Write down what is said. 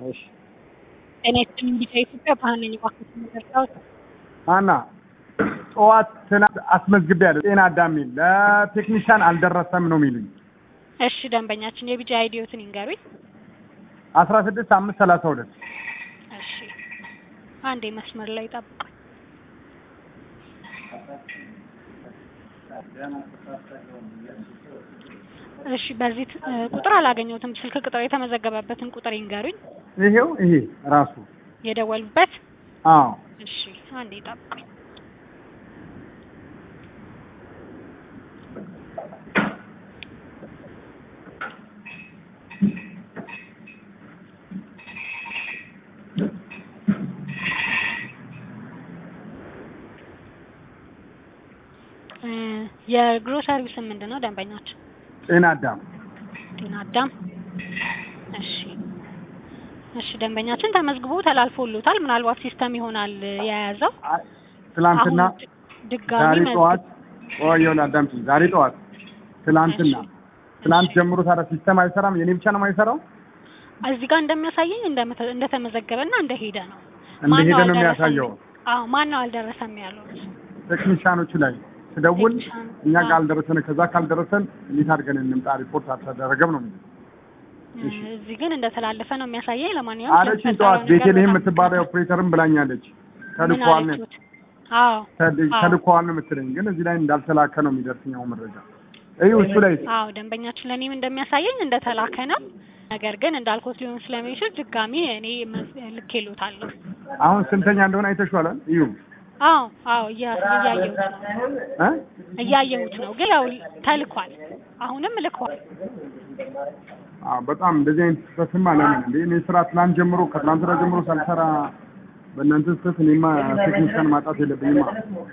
እሺ ጤና ይስጥልኝ ቢጫ ኢትዮጵያ ባህል ነኝ እባክዎት መረዳት አና ጠዋት ትናንት አስመዝግቤያለሁ ጤና አዳም የሚል ለቴክኒሻን አልደረሰም ነው የሚሉኝ እሺ ደንበኛችን የቢጫ አይዲዮትን ይንገሩኝ አስራ ስድስት አምስት ሰላሳ ሁለት እሺ አንዴ መስመር ላይ ጠብቁኝ እሺ በዚህ ት- ቁጥር አላገኘሁትም ስልክ ቁጥር የተመዘገበበትን ቁጥር ይንገሩኝ ይሄው ይሄ ራሱ የደወሉበት አዎ እሺ አንዴ ጠብቁኝ እ የግሮሰሪው ስም ምንድን ነው ደንበኛችን ጤና አዳም ጤና አዳም እሺ እሺ ደንበኛችን ተመዝግቦ ተላልፎሎታል ምናልባት ሲስተም ይሆናል የያዘው አይ፣ ትላንትና አሁን ድ- ድጋሚ ዛሬ መዝግብ- ጠዋት ቆየውን አዳምጪኝ ዛሬ ጠዋት ትላንትና እሺ። ትላንት እሺ። ጀምሮ ታዲያ ሲስተም አይሰራም የኔ ብቻ ነው የማይሰራው እዚህ ጋር እንደሚያሳየኝ እንደመተ- እንደተመዘገበና እንደሄደ ነው እንደሄደ ማነው ነው አልደረሰም? የሚያሳየው አዎ ማን ነው አልደረሰም ያሉት ቴክኒሻኖቹ ላይ ስደውል ቴክኒሻን፣ እኛ አዎ። ካልደረሰን ከዛ ካልደረሰን እንዴት አድርገን እንምጣ ሪፖርት አልተደረገም ነው የሚለው እሺ። እዚህ ግን እንደተላለፈ ነው የሚያሳየኝ ለማንኛውም አለችኝ ስለተፈጠረው ጠዋት ነገር ቤቴልሄም በጣም የምትባለው ኦፕሬተርም ብላኛለች ምን ተልኳል ነው አለችሁት? አዎ ተል- አዎ። ተልኳል ነው የምትለኝ ግን እዚህ ላይ እንዳልተላከ ነው የሚደርስኛው መረጃ እዩ እሱ ላይ አዎ ደንበኛችን ለእኔም እንደሚያሳየኝ እንደተላከ ነው። ነገር ግን እንዳልኩት ሊሆን ስለሚችል ድጋሚ እኔ መዝ- ልኬሎታለሁ። አሁን ስንተኛ እንደሆነ አይተሽዋል እዩ አዎ አዎ እያ- እያየሁት ነው እ እያየሁት ነው። ግን ያው ተልኳል፣ አሁንም ልኳል። አዎ በጣም እንደዚህ አይነት ስህተትማ ለምን እንዴ እኔ ስራ ትናንት ጀምሮ ከትናንት ወዲያ ጀምሮ ሳልሰራ በእናንተ ስህተት እኔማ ቴክኒሻን ማጣት የለብኝማ